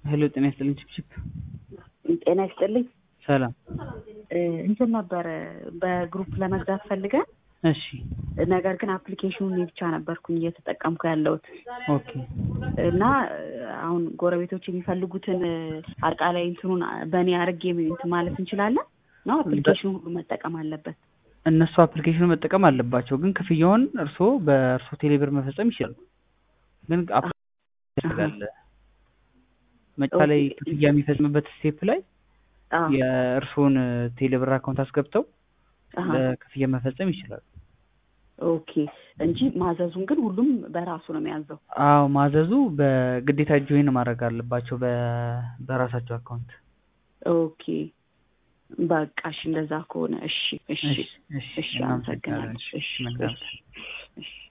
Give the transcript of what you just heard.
ሄሎ ጤና ይስጥልኝ ችፕችፕ ጤና ይስጥልኝ። ሰላም እንትን ነበረ በግሩፕ ለመግዛት ፈልገን እሺ ነገር ግን አፕሊኬሽኑን እኔ ብቻ ነበርኩኝ እየተጠቀምኩ ያለሁት ኦኬ እና አሁን ጎረቤቶች የሚፈልጉትን አጠቃላይ እንትኑን በእኔ አርጌ እንትን ማለት እንችላለን ነው አፕሊኬሽኑ ሁሉ መጠቀም አለበት እነሱ አፕሊኬሽኑ መጠቀም አለባቸው ግን ክፍያውን እርስዎ በእርስዎ ቴሌብር መፈጸም ይችላሉ ግን ስላለ መጫ ላይ ክፍያ የሚፈጽምበት ስቴፕ ላይ የእርስዎን ቴሌብር አካውንት አስገብተው ለክፍያ መፈጸም ይችላሉ ኦኬ እንጂ ማዘዙን ግን ሁሉም በራሱ ነው የሚያዘው አዎ ማዘዙ በግዴታ ጆይን ማድረግ አለባቸው በራሳቸው አካውንት ኦኬ በቃ እሺ እንደዛ ከሆነ እሺ እሺ እሺ አመሰግናለሁ እሺ እሺ